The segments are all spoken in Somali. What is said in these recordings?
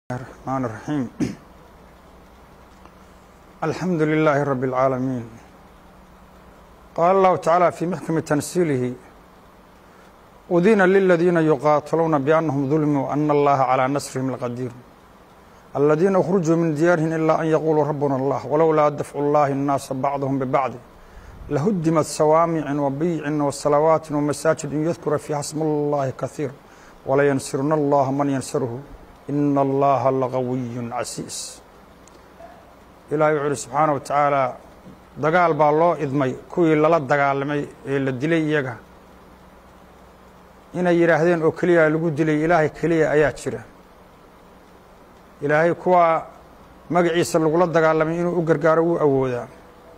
الرحمن الرحيم الحمد لله رب العالمين قال الله تعالى في محكم تنسيله أذين للذين يقاتلون بأنهم ظلموا وأن الله على نصرهم القدير الذين أخرجوا من ديارهم إلا أن يقولوا ربنا الله ولولا دفع الله الناس بعضهم ببعض لهدمت صوامع وبيع وصلوات ومساجد يذكر فيها اسم الله كثير ولينصرن الله من ينصره in allaha laqawiyun casiis ilaahay wuxuu uhi subxaana wa tacaala dagaal baa loo idmay kuwii lala dagaalamay ee la dilay iyaga inay yidhaahdeen oo keliya lagu dilay ilaahay keliya ayaa jira ilaahay kuwa magaciisa lagula dagaalamay inuu u gargaaro wuu awoodaa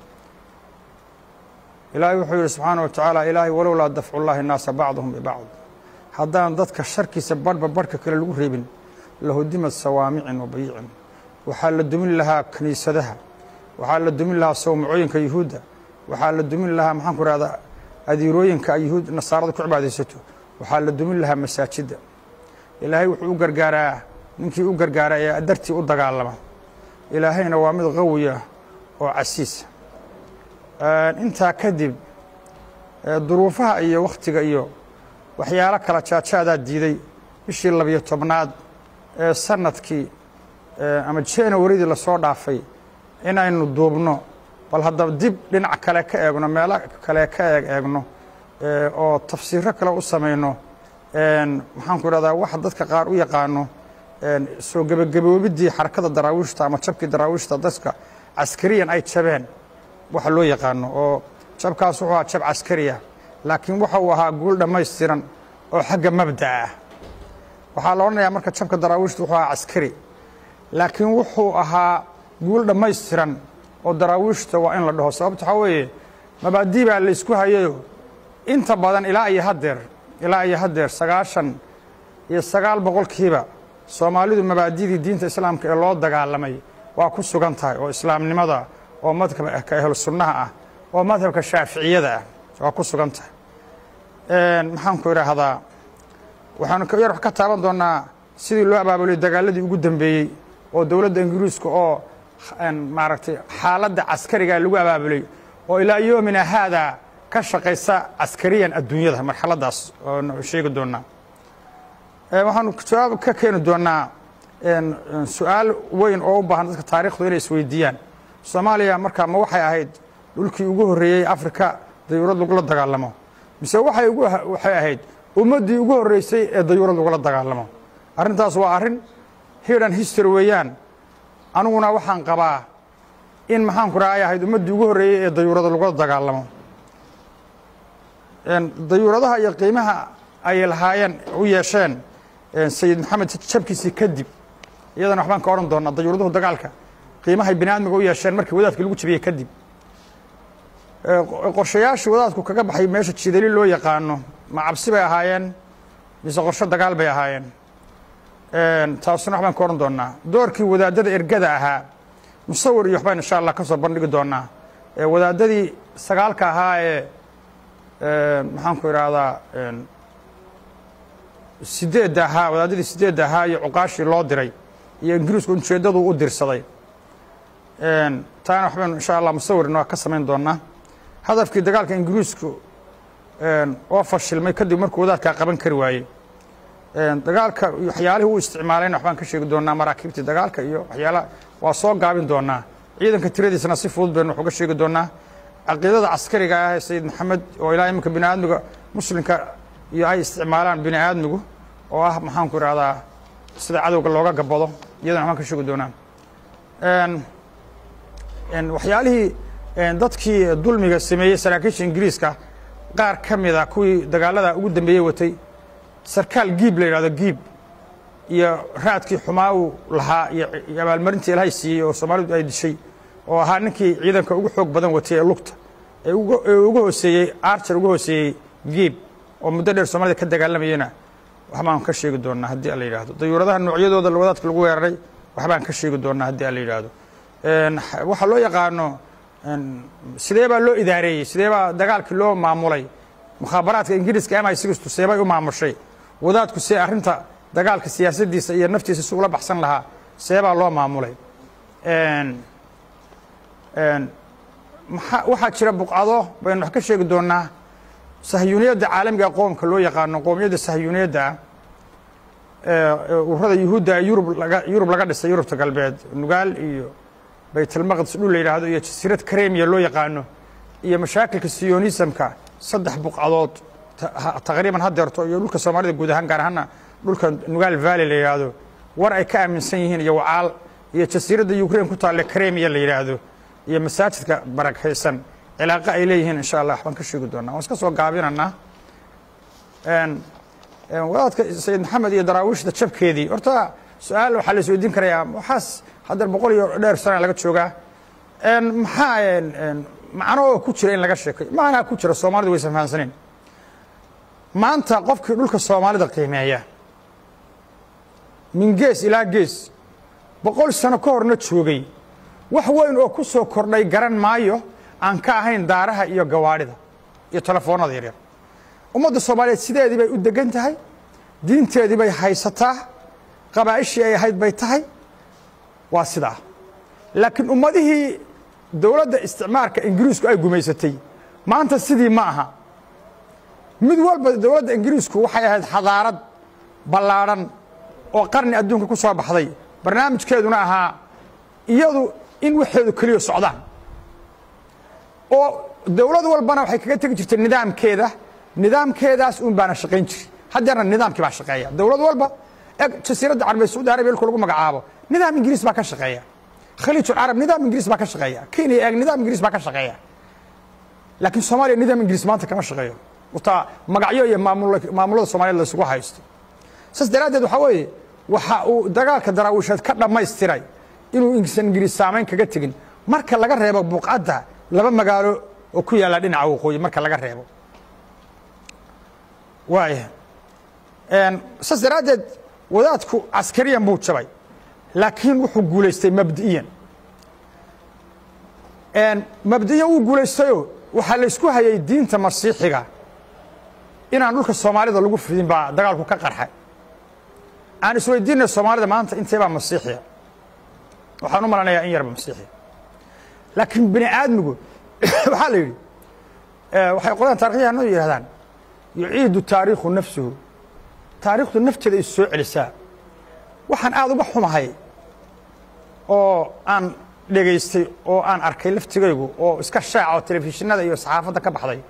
ilaahay wuxuu yihi subxaana wa tacaala ilaahay walowlaa dafcu llahi naasa bacduhum bibacd haddaan dadka sharkiisa barhba barhka kale lagu reebin lahudimad sawaamicin wa bayiicin waxaa la dumin lahaa kiniisadaha waxaa la dumin lahaa sawmacooyinka yuhuudda waxaa la dumin lahaa maxaanku rahdaa adiirooyinka yuhuud nasaarada ku cibaadaysato waxaa la dumin lahaa masaajidda ilaahay wuxuu u gargaaraa ninkii u gargaara ee dartii u dagaalama ilaahayna waa mid qawiya oo casiisa intaa kadib duruufaha iyo wakhtiga iyo waxyaalo kala jaajaadaa diiday bishii labiyo tobnaad ee sanadkii ama januaridii lasoo dhaafay inaynu duubno bal haddaba dib dhinac kale ka eegno meelo kale ka eeg eegno oo tafsiiro kale u samayno maxaanku idhahdaa waxa dadka qaar u yaqaano soo gebagaboobiddii xarakada daraawiishta ama jabkii daraawiishta dadka caskariyan ay jabeen waxa loo yaqaano oo jabkaas wuxuu ahaa jab caskariya laakiin waxa uu ahaa guul dhammaystiran oo xagga mabda'a ah waxaa la odhanayaa marka jabka daraawiishta wuxuu ahaa caskari laakiin wuxuu ahaa guul dhammaystiran oo daraawiishta waa in la dhaho sababta waxaa weeye mabaadii baa la ysku hayayo inta badan ilaa iyo haddeer ilaa iyo haddeer sagaashan iyo sagaal boqolkiiba soomaalidu mabaadidii diinta islaamka ee loo dagaalamay waa ku sugan tahay oo islaamnimada oo madhabka ahlu sunnaha ah oo madhabka shaaficiyada ah waa ku sugan tahay maxaanku idhaahdaa waxaanu yar wax ka taaban doonnaa sidii loo abaabulay dagaaladii ugu dambeeyey oo dowladda ingiriiska oo maaragtay xaaladda caskariga lagu abaabulay oo ilaa yoomina haadaa ka shaqaysa caskariyan adduunyada marxaladdaas oo sheegi doonnaa waxaanu jawaab ka keeni doonnaa su-aal weyn oo u baahan dadka taarikhdu inay isweydiiyaan soomaaliya markaa ma waxay ahayd dhulkii ugu horreeyey afrika dayuurad lagula dagaalamo mise waxay waxay ahayd ummaddii ugu horreysay ee dayuurad lagula dagaalamo arrintaas waa arrin hidhan history weeyaan aniguna waxaan qabaa in maxaanku raha ay ahayd ummaddii ugu horreeyey ee dayuurada lagula dagaalamo dayuuradaha iyo qiimaha ay lahaayeen u yeesheen sayid maxamed jabkiisii kadib iyadana waxbaan ka odhan doonaa dayuuraduhu dagaalka qiimahay bini aadmiga u yeesheen markii wadaadkii lagu jabiyey kadib qorshayaashii wadaadku kaga baxay meesha jidali loo yaqaano ma cabsi bay ahaayeen mise qorsho dagaal bay ahaayeen taasuna waxbaan ka odhan doonaa doorkii wadaadada ergada ahaa musawir iyo waxbaan insha allah ka soo bandhigi doonaa wadaadadii sagaalka ahaa ee maxaanku idhaahdaa sideedda ahaa wadaadadii sideedda ahaa iyo cuqaashii loo diray iyo ingiriisku ujeeddadu u dirsaday taana waxbaynu insha allah musawirna ka samayn doonaa hadafkii dagaalka ingiriisku oo fashilmay kadib markuu wadaadkaa qaban kari waayey dagaalka waxyaalihii u isticmaalayna waxbaan ka sheegi doonaa maraakiibtii dagaalka iyo waxyaala waa soo gaabin doonaa ciidanka tiradiisana si fudud baynu wax uga sheegi doonaa caqiidada caskariga ah ee sayid maxamed oo ilaa iminka bini aadmiga muslimka iyo ay isticmaalaan bini aadmigu oo ah maxaanku idhahdaa sida cadowga looga gabado iyadana waxbaan ka sheegi doonaa waxyaalihii dadkii dulmiga sameeyey saraakiisha ingiriiska qaar ka mida kuwii dagaalada ugu dambeeyey watay sarkaal giib la yidhahdo giib iyo raadkii xumaa uu lahaa iyo abaalmarintii ilaahay siiyey oo soomaalidu ay dishay oo ahaa ninkii ciidanka ugu xoog badan watay ee lugta ee ugu hooseeyey archer ugu hooseeyey giib oo muddo dheer soomaalida ka dagaalamayena waxbaan ka sheegi doonaa haddii ala yidhaahdo dayuuradaha noocyadooda wadaadka lagu weeraray waxbaan ka sheegi doonaa haddii ala yidhaahdo waxaa loo yaqaano sidee baa loo idaareeyey sidee baa dagaalkii loo maamulay mukhaabaraadka ingiriiska mi sigistu seebay u maamushay wadaadku see arrinta dagaalka siyaasaddiisa iyo naftiisa si ula baxsan lahaa see baa loo maamulay maa waxaa jira buqcado baynu wax ka sheegi doonaa sahyuuniyadda caalamiga qoomka loo yaqaano qoomiyadda sahyuuniyadda ururada yuhuudda yurub laga yurub laga dhisay yurubta galbeed nugaal iyo baytalmaqdis dhul la yidhaahdo iyo jasiirad karemiya loo yaqaano iyo mashaakilka siyonisamka saddex buqcadood taqriiban hadeerto iyo dhulka soomaalida guud ahaan gaar ahaana dhulka nugaal valley la yidhaahdo war ay ka aaminsan yihiin iyo wacaal iyo jasiiradda ukraine ku taalle karemiya la yidhaahdo iyo masaajidka barakaysan cilaaqo ay leeyihiin insha allah waxbaan ka sheegi doonaa waan iska soo gaabinanaa wadaadka sayid maxamed iyo daraawiishda jabkeedii horta su-aal waxaa la isweydiin karayaa waxaas haddeer boqol iyo dheer sana laga joogaa maxaa macno oo ku jira in laga sheekayo macnaa ku jira soomaalidu waysan fahansaneen maanta qofkii dhulka soomaalida qiimeeya min gees ilaa gees boqol sano ka horna joogay wax weyn oo ku soo kordhay garan maayo aan ka ahayn daaraha iyo gawaadhida iyo telefoonada yaryar ummadda soomaaliyeed sideedii bay u degan tahay diinteedii bay haysataa qabaa'ishii ay ahayd bay tahay waa sidaa laakiin ummadihii dowladda isticmaalka ingiriisku ay gumaysatay maanta sidii ma aha mid walba dowladda ingiriisku waxay ahayd xadaarad ballaadhan oo qarni adduunka ku soo baxday barnaamijkeeduna ahaa iyadu in waxeedu keliya socdaan oo dowlad walbana waxay kaga tegi jirtay nidaamkeeda nidaamkeedaas un baana shaqayn jiri haddeerna nidaamkii baa shaqeeya dowlad walba eg jasiiradda carabiya saudi arabiya ilku lagu magacaabo nidaam ingiriis baa ka shaqeeya khaliijulcarab nidaam ingiriis baa ka shaqeeya kenya eeg nidaam ingiriis baa ka shaqeeya laakiin soomaaliya nidaam ingiriis maanta kama shaqeeyo utaa magacyo iyo maamulada soomaaliyed laysugu haysto saas daraaddeed waxaa weeye waxa uu dagaalka daraawiisheed ka dhammaystiray inuu isan ingiriis saamayn kaga tegin marka laga reebo buuqadda laba magaalo oo ku yaalla dhinaca waqooyi marka laga reebo waaya saas daraaddeed wadaadku caskariyan buu jabay laakiin wuxuu guulaystay mabdi'iyan mabdi'iyan wuu guulaystayoo waxaa laysku hayay diinta masiixiga inaan dhulka soomaalida lagu fidin baa dagaalku ka qarxay aan isweydiinay soomaalida maanta intee baa masiixiya waxaan u malanayaa in yarba masiixiya laakiin bini aadmigu waxaa la yidhi waxay qolaan taarikhyahanadu yidhahdaan yuciidu taariikhu nafsuhu taariikhdu nafteeda is soo celisaa waxaan aada uga xumahay oo aan dhegaystay oo aan arkay laftigaygu oo iska shaaca oo telefishinada iyo saxaafadda ka baxday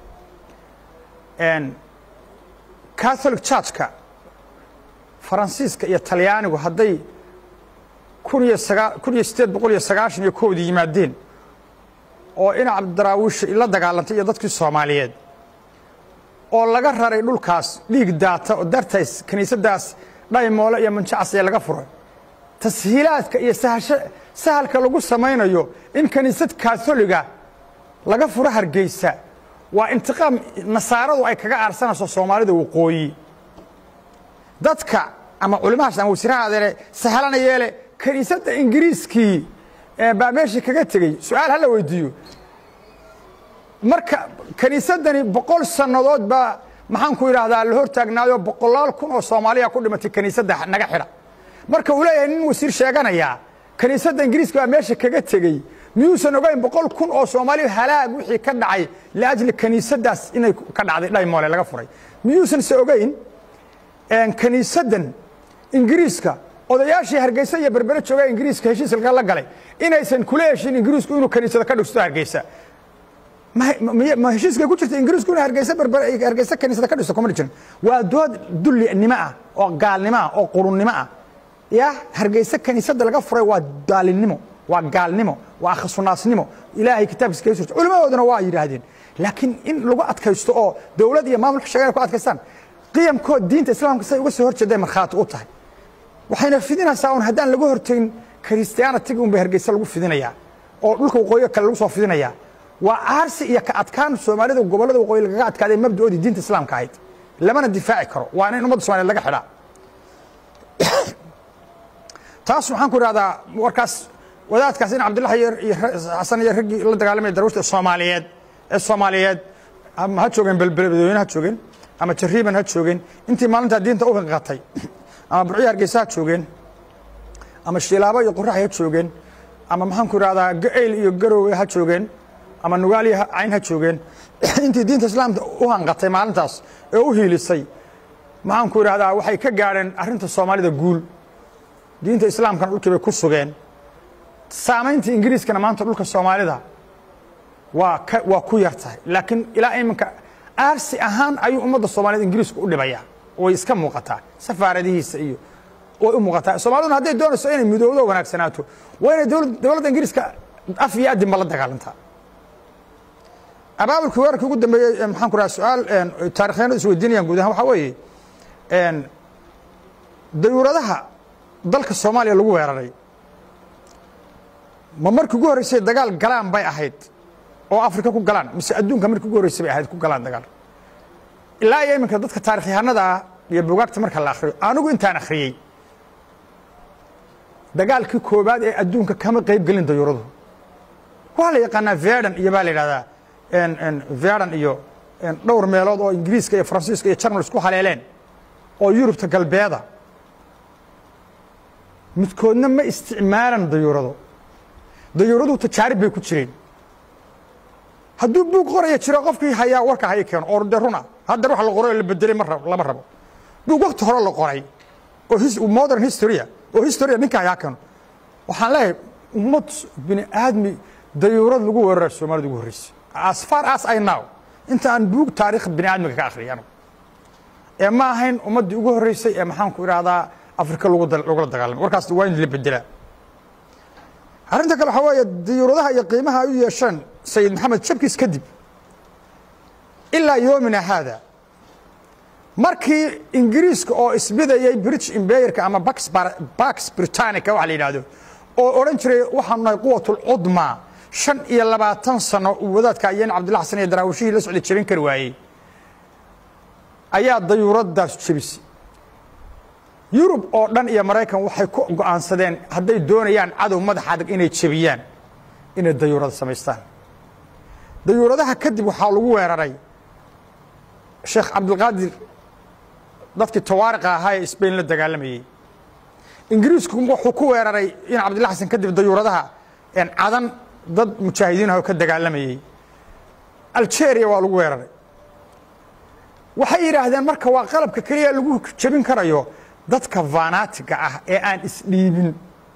catholic churchka faransiiska iyo talyaanigu hadday kun iyo sagaa kun iyo siddeed boqol iyo sagaashan iyo kowdii yimaadeen oo ina cabdiraawiisha la dagaalantay iyo dadkii soomaaliyeed oo laga raray dhulkaas dhiig daata oo dartays kiniisaddaas dhaymoole iyo manjacas ee laga furay tashiilaadka iyo sahasho sahalka lagu samaynayo in kiniisad kaatoliga laga furo hargeysa waa intiqaam nasaaradu ay kaga aarsanayso soomaalida waqooyi dadka ama culimahaas ama wasiiraha adeere sahalana yeele kiniisadda ingiriiskii baa meeshii kaga tegey su-aal hala weydiiyo marka kiniisaddani boqol sannadood baa maxaan ku idhaahdaa la hor taagnaayo boqolaal kun oo soomaaliya ku dhimatay kiniisadda naga xidha marka uu leeyahay nin wasiir sheeganayaa kiniisadda ingiriiska baa meesha kaga tegey miyuusan ogayn boqol kun oo soomaaliya halaag wixii ka dhacay liajli kiniisaddaas inay ka dhacday dhaymoole laga furay miyuusan se ogayn kiniisaddan ingiriiska odayaashii hargeysa iyo berbere jooga ingiriiska heshiiska la galay inaysan kula heshin ingiriisku inuu kiniisada ka dhigsto hargeysa ma heshiiskay ku jirta ingiriisku inuu hargeysa berbere hargeysa kiniisada ka dhisto kuma jirin waa dood dullinimo ah oo gaalnimo ah oo qurunnimo ah ya hargeysa kiniisadda laga furay waa daalinimo waa gaalnimo waa akhasunaasnimo ilaahay kitaabkiisa kaga surta culimadooduna waa yidhaahdeen laakiin in lagu adkaysto oo dowlad iyo maamulka shaqeynaya ku adkaystaan qiyamkood diinta islaamka say uga soo horjeeday markhaati u tahay waxayna fidinaysaa un haddaan laga hortegin kristiyaanatiga un bay hargeysa lagu fidinayaa oo dhulka waqooyiga kale lagu soo fidinayaa waa aarsi iyo ka adkaan soomaalida gobollada waqooyi lagaga adkaaday mabdaoodii diinta islaamka ahayd lamana difaaci karo waana in ummadda somaliyed laga xidhaa taas waxaan ku idhahdaa warkaas wadaadkaas in cabdillahi iyo xasan iyo raggii la dagaalamaya darwishta soomaaliyeed ee soomaaliyeed ama ha joogeen belbeladweyne ha joogeen ama jariiban ha joogeen intii maalintaa diinta u hinqatay ama burciya hargeysa ha joogeen ama shilaabo iyo qorax ha joogeen ama maxaan ku idhahdaa ga'ayl iyo garowe ha joogeen ama nugaal iyo cayn ha joogeen intii diinta islaamka u hanqatay maalintaas ee u hiilisay maxaan ku idhahdaa waxay ka gaadheen arrinta soomaalida guul diinta islaamkana dhulkii bay ku sugeen saamaynta ingiriiskana maanta dhulka soomaalida waa ka waa ku yar tahay laakiin ilaa iminka aarsi ahaan ayuu ummadda soomaaliyed ingiriisku u dhibayaa way iska muuqataa safaaradihiisa iyo way u muuqataa soomaaliduna hadday doonayso inay midowdo wanaagsanaato waa inay dowladda ingiriiska af iyo adinba la dagaalantaa abaabulkii weerarkii ugu dambeeyey maxaan ku raha su-aal taarikhyaano isweydiinayaan guud ahaan waxaa weeye dayuuradaha dalka soomaaliya lagu weeraray ma markii ugu horreysay dagaal galaan bay ahayd oo afrika ku galaan mise adduunka markii ugu horreysay bay ahayd ku galaan dagaal ilaa iyo iminka dadka taarikhyahanada ah iyo bugaagta marka la akhriyo anigu intaan akhriyey dagaalkii koobaad ee adduunka kama qayb gelin dayuuradu waa la yaqaanaa verdan iyo baa la yidhahdaa verdan iyo dhowr meelood oo ingiriiska iyo faransiiska iyo jarmal isku haleeleen oo yurubta galbeeda midkoodna ma isticmaalan dayuurado dayuuraduhu tajaarib bay ku jireen hadduu buug qoraya jiro qofkii hayaa warka haya keeno oo de runa haddar wax la qoray oo la bedelay ma rab lama rabo buug wakti hore la qoray oo modern historya oo historia ninka hayaa keeno waxaan leeyahay ummad bini aadmi dayuurad lagu weerara soomaalida ugu horreysay as far as i now inta aan buug taarikh bini aadmiga ka akhriyay anigu ee ma ahayn ummaddii ugu horreysay ee maxaan ku idhahdaa afrika lagula dagaalamay warkaas waa in la bedelaa arrinta kale waxaa weeye diyuuradaha iyo qiimaha ay u yeesheen sayid maxamed jabkiis kadib ilaa yoomina haada markii ingiriiska oo isbidayay british imbayerka ama bax britannica waxa la yidhahdo oo odhan jiray waxaanu nahay quwatulcudma shan iyo labaatan sano uu wadaadka ayeen cabdilla xasan iyo daraawishihii la socday jebin kari waayey ayaa dayuuraddaas jebisay yurub oo dhan iyo maraykan waxay ku go'aansadeen hadday doonayaan cadow madaxa adag inay jebiyaan inay dayuurada samaystaan dayuuradaha kadib waxaa lagu weeraray sheekh cabdilqaadir dadkii tawaariqa ahaa ee sbain la dagaalamayey ingiriisku wuxuu ku weeraray in cabdilla xasan kadib dayuuradaha cadan dad mujaahidiin ah oo ka dagaalamayey algeria waa lagu weeraray waxay yidhaahdeen marka waa qalabka keliya lagu jebin karayo dadka vanatiga ah ee aan isdhiibin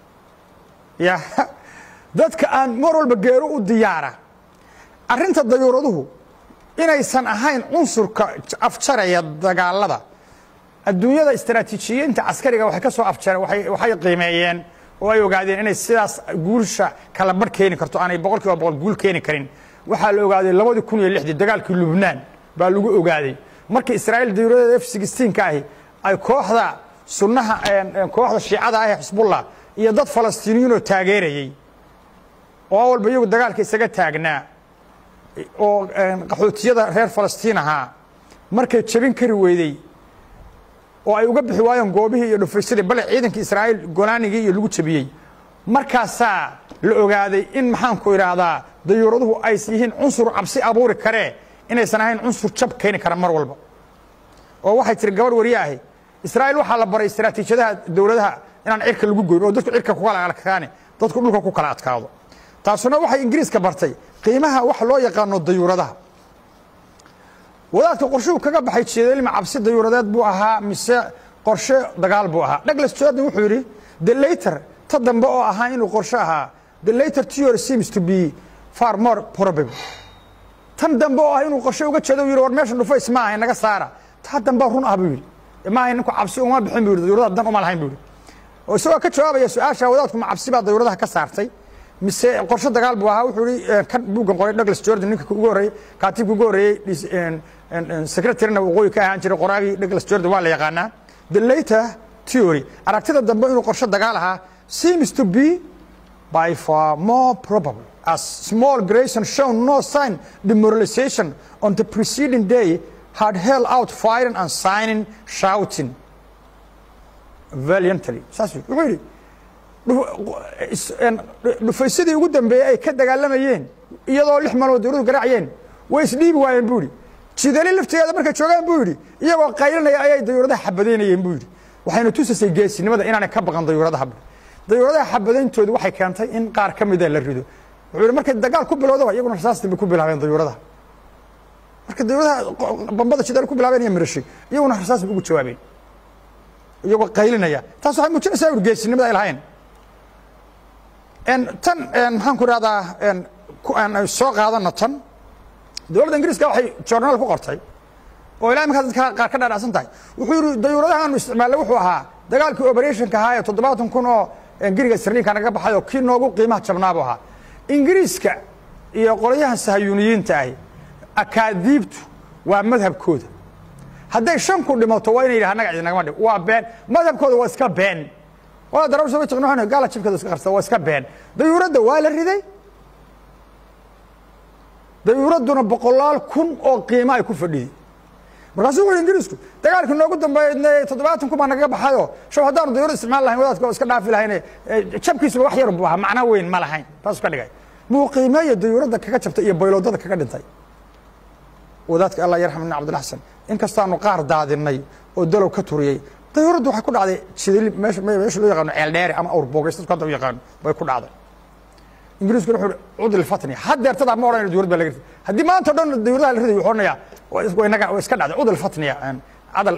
ya dadka aan mar walba geero u diyaara arrinta dayuuraduhu inaysan ahayn cunsurka afjaraya dagaalada adduunyada istaraatiijiyiinta caskariga waxay ka soo afjare waxay qiimeeyeen oo ay ogaadeen inay sidaas guulsha kala barh keeni karto aanay boqol kiiba boqol guul keeni karin waxaa la ogaaday labadii kun iyo lixdii dagaalkii lubnaan baa lagu ogaaday markii israa'iil dayuuradeeda f sixteenka ahi ay kooxda sunnaha kooxda shiicada ah ee xisbullah iyo dad falastiiniyiinoo taageerayey oo walba iyagu dagaalka isaga taagnaa oo qaxootiyada reer falastiin ahaa markay jebin kari weydey oo ay uga bixi waayeen goobihii iyo dhufaysadii bale ciidankii israa'iil golaanigii iyo lagu jebiyey markaasaa la ogaaday in maxaanku idhaahdaa dayuuraduhu ays yihiin cunsur cabsi abuuri karee inaysan ahayn cunsur jab keeni kara mar walba oo waxay tiri gabadh wariye ahi israa'iil waxaa la baray istaraatiijiyadaha dowladaha inaan cirka lagu goyn oo dadku cirka ku kala adkaane dadku dhulka ku kala adkaado taasuna waxay ingiriiska bartay qiimaha waxa loo yaqaano dayuuradaha wadaadka qorshuu kaga baxay jeedalima cabsi dayuuradeed buu ahaa mise qorshe dagaal buu ahaa douglas jordan wuxuu yidhi the later ta dambe oo ahaa inuu qorshe ahaa the later theory seems to be far more probable tan dambe oo ah inuu qorshe uga jeedo yidhi war meeshan dhufays ma ahay naga saara taa dambe run ah buu yidhi ma ahay ninku cabsi uma bixin buu yidhi dayuuradaha dan uma lahayn buu yidhi oo isagoo ka jawaabaya su-aasha wadaadku ma cabsi baa dayuuradaha ka saartay mise qorshe dagaal buu ahaa wuxuu yihi kan buuggan qoray douglas jordan ninka ugu horreeyey kaatibka ugu horreeyey secretaryna waqooyi ka ahaan jiray qoraagii douglas jordan waa la yaqaanaa the later theory aragtida dambe inuu qorshe dagaal ahaa seems to be by far more probable as small Grayson shown no sign demoralization on the preceding day had held out firing and signing shouting valiantly saas wuxuu yidhi dhufaysadii ugu dambeeyey ay ka dagaalamayeen iyadoo lix maalmood dawladu garaacayeen way isdhiibi waayeen buu yidhi jidali laftigeeda markay joogaan buu yidhi iyagoo qaylinaya ayay dayuuradaha xabadaynayeen buu yidhi waxayna tusaysay geesinimada inaanay ka baqan dayuuradaha dayuuradaha xabadayntoodu waxay keentay in qaar ka mida la rido wuxuu yihi markay dagaal ku bilowdaba iyaguna rasaastii bay ku bilaabeen dayuuradaha marka dayuuradaha bambada shidaal ku bilaabeen iyo mirashay iyaguna rasaas bay ugu jawaabeen iyagoo qaylinaya taas waxay muujinaysaa urgeesinimada ay lahayn tan maxaan ku ihahdaa soo qaadana tan dowladda ingiriiska waxay journaal ku qortay oo ilaa iminkaa dadka qaar ka dhaadhacsan tahay wuxuu yihi dayuuradahaanu isticmaalnay wuxuu ahaa dagaalkii operationka ahaa ee toddobaatan kun oo geriga sirliinka naga baxay oo kii noogu qiimaha jabnaabu ahaa ingiriiska iyo qolyahan sahayuuniyiinta ahi akaadiibtu waa madhabkooda hadday shan ku dhimato waa inay yidhaha naga idinagama dhib waa been madhabkooda waa iska been waa darawr soo tiqno gaala jibkeeda iska qarsada waa iska been dayuuradda waa la riday dayuuradduna boqolaal kun oo qiimo ay ku fadhiyey markaasuu wuxu ingiriisku dagaalkii noogu dambeeyey toddobaatan kun baa nagaga baxayoo show haddaanu dayuurad isticmaal lahayn wadaadka iska dhaafi lahayne jabkiisuba wax yar buu ahaa macno weyn ma lahayn taasuu ka dhigay muu qiimeeya dayuuradda kaga jabtay iyo bayloodada kaga dhintay wadaadka allah yarxam ibn cabdilxasan inkastaanu qaar daadinay oo dalow ka turiyey dayuuraddu waxay ku dhacday sidili meesha meesha loo yaqaano ceeldheere ama awrboogay dadku hadda u yaqaano bay ku dhacday ingiriiskuna wuxuu cudl fatni haddeertadaa ma odhanaya dayurad baa laga riday haddii maanta o dhan dayuradaha la riday wuxuu odhanayaa inaga waa iska dhacday cudl fatniya cadal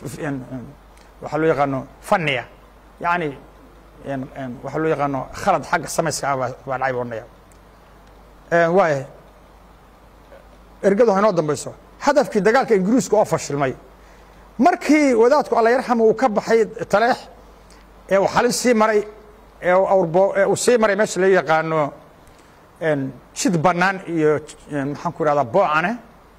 waxaa loo yaqaano fanniya yacni waxaa loo yaqaano khalad xagga samayska ah baa dhacay buu odhanaya waaya ergadu ha inoo dambayso hadafkii dagaalka ingiriiska oo fashilmay markii wadaadku alla yarxama uu ka baxay taleex ee uu xalin sii maray ee awrbo ee uu sii maray meesha la yaqaano jid bannaan iyo maxaan ku ihahdaa boocane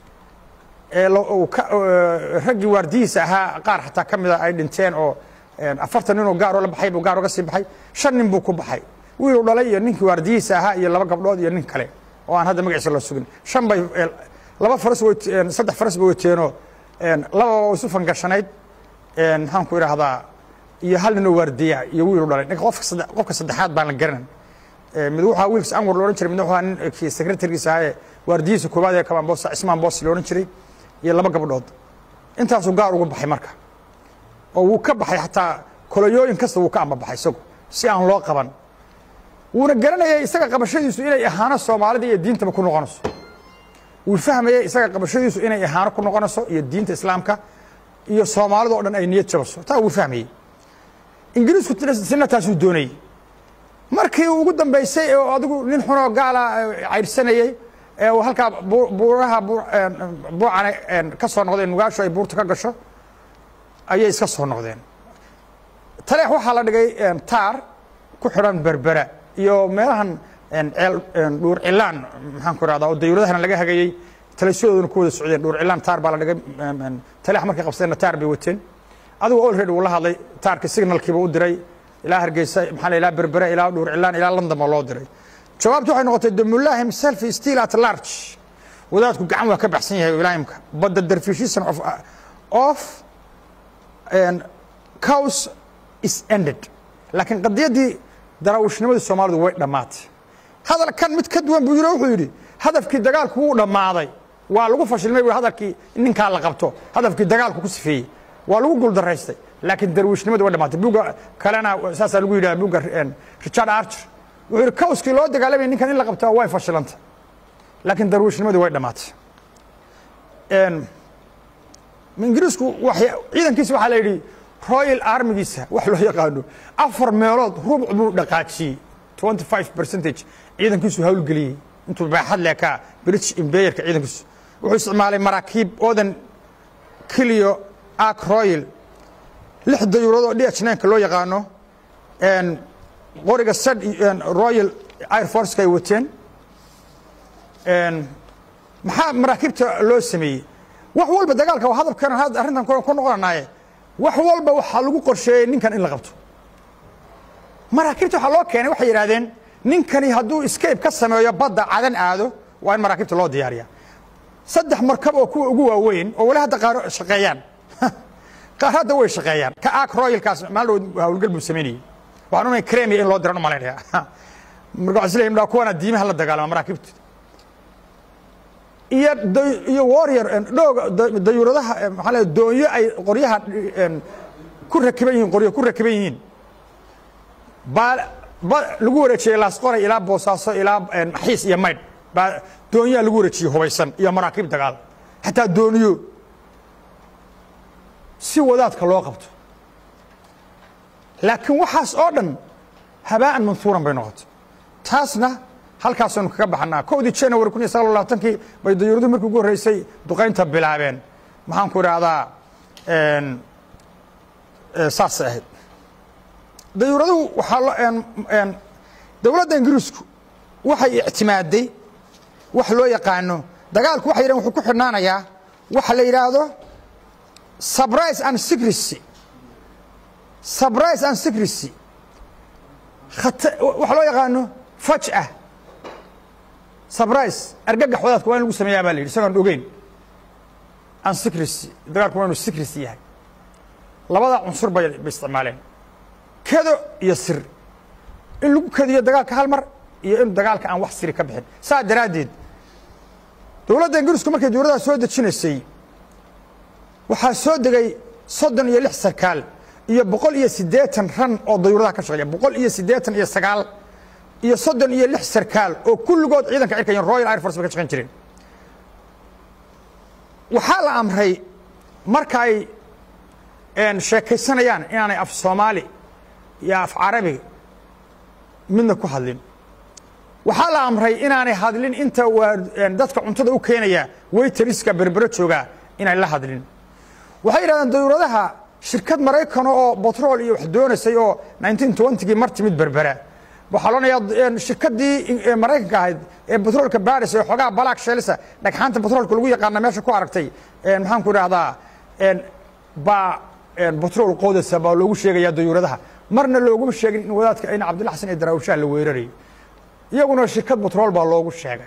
ee uu ka raggii waardiyihiisa ahaa qaar xataa ka mida ay dhinteen oo afartan ninoo gaaroo la baxay buu gaar oga sii baxay shan nin buu ku baxay wiiluu dhalay iyo ninkii waardiyihiisa ahaa iyo laba gabdhood iyo nin kale oo aan hadda magaciisa la sugin shan bay laba faras way saddex faras bay wateenoo lababa isu fangashanayd maxaan ku idhaahdaa iyo hal ninoo waardiya iyo wiilu dhalay ninka qofka sadde qofka saddexaad baan la garanan mid wuxuu wiilkas anwar lo odhan jiray midna wuxuu ninkii secretarigiisa ahaa ee waardiyihiisa koowaad ee kamaan boos cismaan boos lo odhan jiray iyo laba gabdhood intaasuu gaar ugu baxay marka oo wuu ka baxay xataa koloyooyin kasta wuu ka ambabaxay isagu si aan loo qaban wuuna garanayay isaga qabashadiisu inay ahaano soomaalida iyo diintaba ku noqonayso wuu fahmayey isaga qabashadiisu inay ahaano ku noqonayso iyo diinta islaamka iyo soomaalida o dhan ay niyad jabaso taa wuu fahmayey ingiriisku sina taasuu doonayey markii ugu dambaysay oo adigu nin xunoo gaala caydhsanayey ee uu halkaa buuraha buucana ka soo noqdeen nugaashu ay buurta ka gasho ayay iska soo noqdeen taleex waxaa la dhigay taar ku xidhan berbera iyo meelahan ceel dhuur cilaan maxaan ku ihahdaa oo dayuuradahana laga hagayey taleysyadooduna ku wada socdeen dhuur cilaan taar baa la dhigay taleex markay qabsadeenna taar bay wateen adigu olready uu la hadlay taarka signalkiiba u diray ilaa hargeysa maxaa la ilaa berbera ilaa dhuur cilaan ilaa london baa loo diray jawaabtu waxay noqotay damullah himself still at large wadaadku gacan waa ka baxsan yahay ilaahimka but the dervishism of of cows is ended laakiin qadiyaddii daraawishnimada soomaalidu way dhammaatay hadalkan mid ka duwan buu yiri wuxuu yidhi hadafkii dagaalku wuu dhammaaday waa lagu fashilmay buu hadalkii ninkaa la qabto hadafkii dagaalku ku sifeeyey waa lagu guuldaraystay laakiin darwishnimadu way dhamaatay buga kalena saasaa lagu yidhaha buga richard archer wuxuu yidhi cowskii loo dagaalamaya ninkan in la qabtaa way fashilantay laakiin darwishnimadu way dhamaatay ingiriisku ciidankiisa waxaa la yidhi royal armigiisa wax loo yaqaano afar meelood rubuc buu dhaqaajiyey twenty five percentage ciidankiisu hawlgeliyey intuu baaxad leekaa british imbayerka ciidankiisu wuxuu isticmaalay maraakiib oodan kiliyo ark royal lix dayuurad oo d h nka loo yaqaano qoriga sad royal air forceka ay wateen maxaa maraakiibta loo sameeyey wax walba dagaalka waa hadalkan arrintan ku noqonanaaye wax walba waxaa lagu qorsheeyey ninkan in la qabto maraakiibta waxaa loo keenay waxay yidhahdeen ninkani hadduu escape ka sameeyo badda cadan aado waa in maraakiibta loo diyaariya saddex markab oo kuwa ugu waaweyn oo wali hadda qaar shaqeeyaan qaar hadda way shaqeeyaan ka ark royalkaas maalin hawlgal buu samaynayey waxaan umay cremia in loo diran u malaynaya marka waxaan isleeyahay midhaa kuwana diimaha la dagaalama maraakiibta iyo iyo warrior dhooga dayuuradaha maxaa la doonyo ay qoryaha ku rakiban yihiin qoryo ku rakiban yihiin baa lagu wareejiyey laasqoray ilaa boosaaso ilaa xiis iyo maydh baa doonyaha lagu wareejiyey hubaysan iyo maraakiib dagaal xataa dooniyo si wadaadka loo qabto laakiin waxaas oo dhan habaa'an manhuuran bay noqotay taasna halkaasaynu kaga baxnaa kowdii january kun iyo sagaal iyo labaatankii bay dayuuraduhu markii ugu horreysay duqaynta bilaabeen maxaan ku idhaahdaa saasay ahayd dayuuraduhu waxaa dowladda ingiriisku waxay ictimaaday wax loo yaqaano dagaalku waxay yidhahen wuxuu ku xidhnaanayaa waxa la yidhaahdo surprise and secrecy surprise and secrecy waxa loo yaqaano fajah surprise argagax wadaadka waa in lagu sameeyaa baa la yidhi isagoon ogeyn and secrecy dagaalku waa inu secrecy yahay labada cunsur bay bay isticmaaleen kedo iyo sir in lagu kediyo dagaalka hal mar iyo in dagaalka aan wax siri ka bixin saa daraaddeed dowladda ingiriisku markay dowladdaa soo dejinaysay waxaa soo degay soddon iyo lix sarkaal iyo boqol iyo siddeetan ran oo dayuuradaha ka shaqeeya boqol iyo siddeetan iyo sagaal iyo soddon iyo lix sarkaal oo kulligood ciidanka cirkayan royal air force bay ka shaqeyn jireen waxaa la amray marka ay sheekaysanayaan inaanay af soomaali iyo af carabi midna ku hadlin waxaa la amray inaanay hadlin inta waa dadka cuntada u keenaya waytariska berbero joogaa inay la hadlin waxay yidhahdeen dayuuradaha shirkad maraykano oo batrool iyo wax doonaysay oo nineteen twentygii mar timid berbera waxaa loodhanayaa shirkaddii maraykanka ahayd ee batroolka baris ee xoogaha balaak sheelisa dhagxaanta batroolka lagu yaqaana meesha ku aragtay maxaan ku idhaahdaa baa batrool qoodasa baa loogu sheegayaa dayuuradaha marna looguma sheegin in wadaadka in cabdilla xasan ee daraawushaha la weerarayo iyaguna shirkad batrool baa loogu sheegay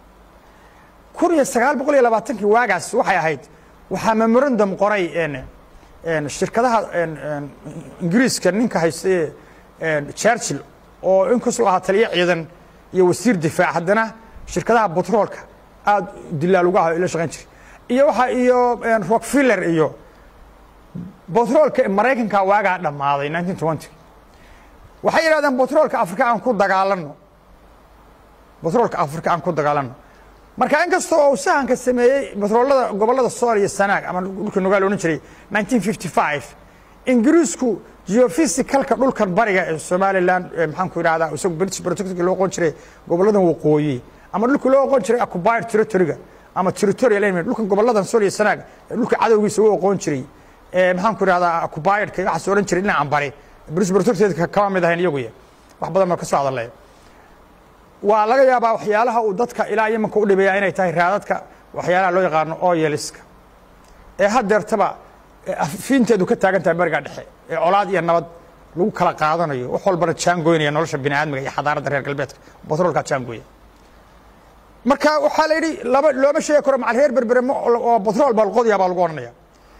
kun iyo sagaal boqol iyo labaatankii waagaas waxay ahayd waxaa memorandum qoray shirkadaha ingiriiska ninka haysta churchill oo inkastoo ahaa taliyo ciidan iyo wasiir difaac haddana shirkadaha batroolka aada dilaal uga ah la shaqayn jiray iyo waxa iyo rockfiller iyo batroolka maraykanka waagaa dhammaaday nineteen twenty waxay yidhahdeen batroolka afrika aan ku dagaalanno batroolka afrika aan ku dagaalanno marka inkastoo uu sahanka sameeyey batroolada gobollada sool iyo sanaag ama dhulka nogaal odhan jiray nineteen fifty five ingiriisku geofysicalka dhulkan bariga ee somalilan maxaan ku idhahdaa isagu british protectorka loo oqon jiray gobolladan waqooyi ama dhulka loo oqon jiray occupied territoryga ama territorial enemy dhulkan gobolladan sool iyo sanaag dhulka cadowgiisa u oqon jiray maxaan ku idhahdaa occupiedka waxaas odhan jiray dhinacan bari british protectorka kama mid ahayn iyaguya wax badan baa ka soo hadalay waa laga yaabaa waxyaalaha uu dadka ilaa yemanka u dhibeeya inay tahay raadadka waxyaalaha loo yaqaano oyeliska ee haddeertaba fiinteedu ka taagan tahay bariga dhexe ee colaad iyo nabad lagu kala qaadanayo wax walbana jaangoynaya nolosha bini aadmiga iyo xadaaradda reer galbeedka batroolkaa jaangooya marka waxaa la yidhi laba looma sheegi karo macal reer berbere oo batrool baa lqodyaa baa lagu odhanaya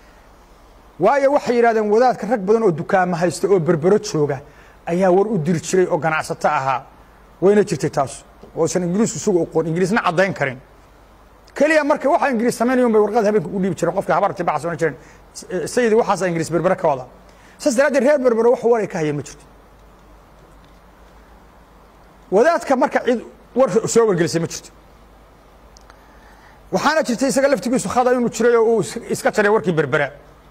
waayo waxay yidhahdeen wadaadka rag badan oo dukaamo haysta oo berbero jooga ayaa war u diri jiray oo ganacsato ahaa wayna jirtay taas oosan ingiriisku isagu oqoon ingiriisna caddayn karin keliya marka waxa ingiriis samaynaya un bay warqad habeenka u dhiibi jireen qofka habarti baxas ohan jireen sayidi waxaasa ingiriis berbere ka wada saas daraaddeed reer berbere wax war ay ka hayeen ma jirto wadaadka marka cid war soo wargelisay ma jirto waxaana jirtay isaga laftigiisu khada inuu jiray oo uu iska jaray warkii berbera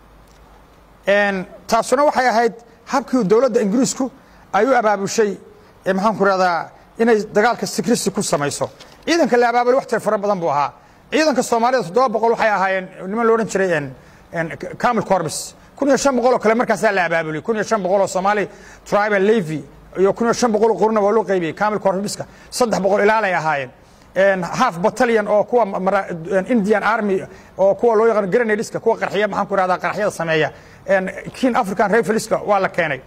taasuna waxay ahayd habkii dowladda ingiriisku ay u abaabushay maxaan ku rahdaa inay dagaalka sikrisi ku samayso ciidanka la abaabulay wax tir fara badan buu ahaa ciidanka soomaalida toddoba boqol waxay ahaayeen niman lo odhan jiray camil corbis kun iyo shan boqol oo kale markaasaa la abaabulay kun iyo shan boqol oo soomaali tribal levy iyo kun iyo shan boqol oo quruna waa loo qaybiyey camil corbiska saddex boqol ilaalay ahaayeen half battalion oo kuwa indian army oo kuwa loo yaqaan grenadiska kuwa qarxiya maxaan ku rahdaa qarxyada sameeya kin african rifleska waa la keenay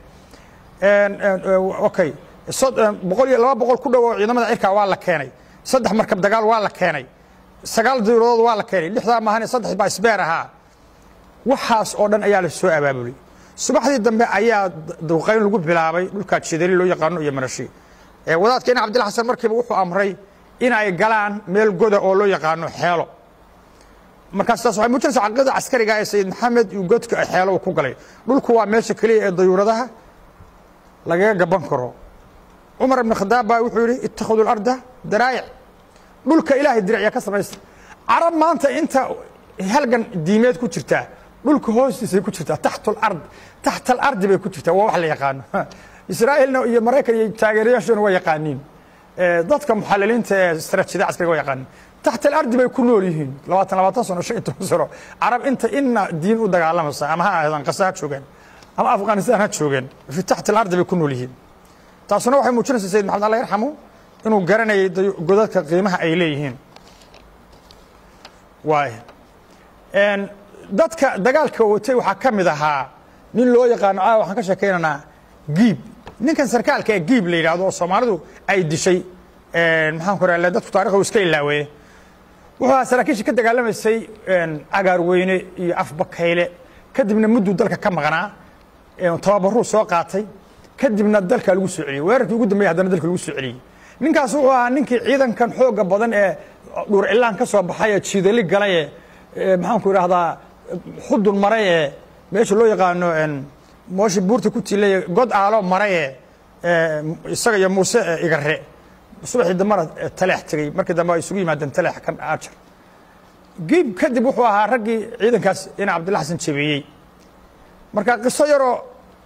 okay boqol iyo laba boqol ku dhow oo ciidamada cirka waa la keenay saddex markab dagaal waa la keenay sagaal dawladood waa la keenay lixdaa maahan saddex baa isbeer ahaa waxaas oo dhan ayaa la soo abaabulay subaxdii dambe ayaa duqayn lagu bilaabay dhulkaa jidali loo yaqaano iyo marashi wadaadka ina cabdilla xasan markiiba wuxuu amray in ay galaan meel goda oo loo yaqaano xeelo markaas taas waxay muujinaysaa caqiidada caskariga ee sayid maxamed iyo godka xeelo uu ku galay dhulku waa meesha keliya ee dayuuradaha lagaga gaban karo cumar ibn khadaab baa wuxuu yihi ittakhadu larda daraa'ic dhulka ilaahay diracya ka samaysta carab maanta inta halgan diimeed ku jirtaa dhulka hoostiisay ku jirtaa taxta alard taxta alardi bay ku jirtaa waa wax la yaqaano israa'iilna iyo maraykan iyo taageerayaashuna waa yaqaaniin dadka muxaliliinta ee istaraatiijiyada caskariga waa yaqaaniin taxta alardi bay ku nool yihiin labaatan labaatan sano shan iyo toban sano carab inta inna diin u dagaalamaysa ama ha ahadan qasa ha joogeen ama afghanistan ha joogeen fi taxta alardi bay ku nool yihiin taasuna waxay muujinaysaa sayid maxamed allah yarxamu inuu garanayay godadka qiimaha ay leeyihiin waay dadka dagaalka watay waxaa ka mid ahaa nin loo yaqaano caawa waxaan ka sheekaynaynaa giib ninkan sarkaalka ee giib la yidhahdo oo soomaalidu ay dishay maxaan ku raale dadku taarikhdu iska ilaaweeye wuxuu ahaa saraakiishii ka dagaalamaysay cagaarweyne iyo afbakayle kadibna mudduu dalka ka maqnaa tababaruu soo qaatay kadibna dalka lagu soo celiyey weerarkii ugu dambeeyey haddana dalka lagu soo celiyey ninkaas wuxuu ahaa ninkii ciidankan xooga badan ee dhuur cilaan ka soo baxay ee jiidali galay ee maxaanku idhaahdaa xudun maray ee meesha loo yaqaano mooshi buurta ku tilay god aalo maray ee isaga iyo muuse igare subaxii dambana taleex tegey markii dambe ay isugu yimaadeen taleex kan ajar giib kadib wuxuu ahaa raggii ciidankaas ina cabdilla xasan jabeeyey marka qiso yaroo